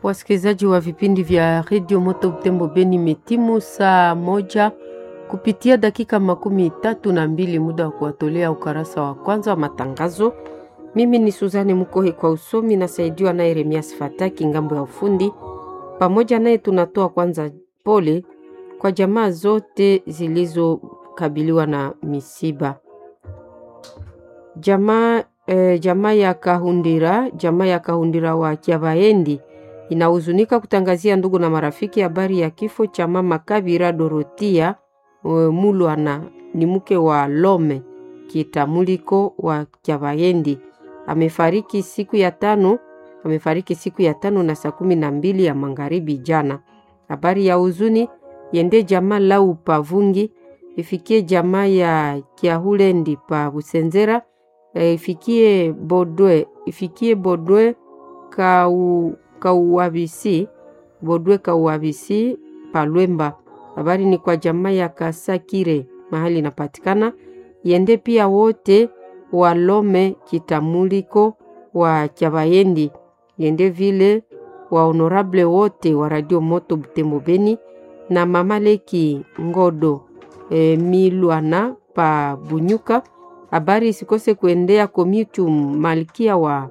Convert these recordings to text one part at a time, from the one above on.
Wasikilizaji wa vipindi vya redio Moto Butembo Beni, metimu saa moja kupitia dakika makumi tatu na mbili muda wa kuwatolea ukarasa wa kwanza wa matangazo. Mimi ni Suzane Mukohe kwa usomi, nasaidiwa naye Remias Fataki ngambo ya ufundi. Pamoja naye tunatoa kwanza pole kwa jamaa zote zilizokabiliwa na misiba. Jamaa eh, jamaa ya Kahundira, jamaa ya Kahundira wa Kiabaendi inahuzunika kutangazia ndugu na marafiki habari ya kifo cha mama Kabira Dorotia e, Mulwana, ni mke wa Lome Kitamuliko wa Kiabaendi. Amefariki siku ya tano, amefariki siku ya tano na saa kumi na mbili ya magharibi jana. Habari ya huzuni yende jamaa lau pavungi ifikie jamaa ya Kiahulendi pa Busenzera e, ifikie Bodwe ifikie Bodwe kau kauabisi Bodwe kauabisi Palwemba. Habari ni kwa jamaa ya Kasakire mahali inapatikana yende pia wote walome kitamuliko wa Chabayendi yende vile wa honorable wote wa Radio Moto Butembo Beni na mama Leki Ngodo e, Milwana pa Bunyuka. Habari isikose kuendea Komitum Malkia wa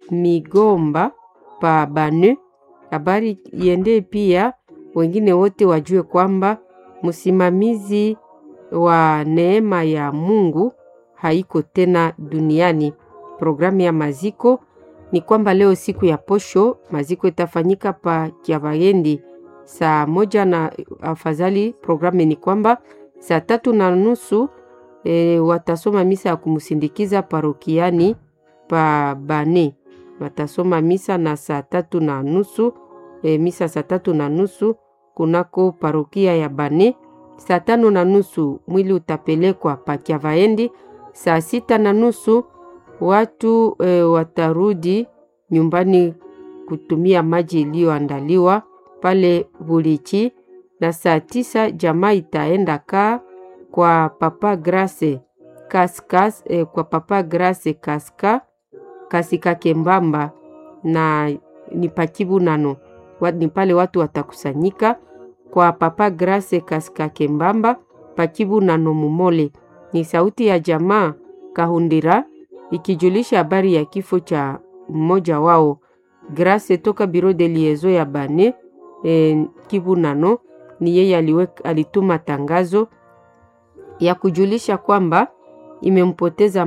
Migomba pa Banu. Habari iende pia wengine wote wajue kwamba msimamizi wa neema ya Mungu haiko tena duniani. Programu ya maziko ni kwamba leo siku ya posho maziko itafanyika pa Kiavayendi saa moja na afadhali. Programu ni kwamba saa tatu na nusu e, watasoma misa ya kumsindikiza parokiani pa Bane, watasoma misa na saa tatu na nusu e, misa saa tatu na nusu kunako parokia ya Bane. Saa tano na nusu mwili utapelekwa pa Kiavaendi. Saa sita na nusu watu e, watarudi nyumbani kutumia maji iliyoandaliwa pale Bulichi, na saa tisa jamaa itaenda kaa kwa Papa Grace Kaskas, e, kwa Papa Grace Kaska Kasika Kembamba na ni pakibu nano ni pale watu watakusanyika kwa Papa Grace Kasika Kembamba pakibu nano Mumole. Ni sauti ya jamaa Kahundira ikijulisha habari ya kifo cha mmoja wao Grace toka biro de liezo ya Bane e, Kivu nano. Ni yeye aliweka alituma tangazo ya kujulisha kwamba imempoteza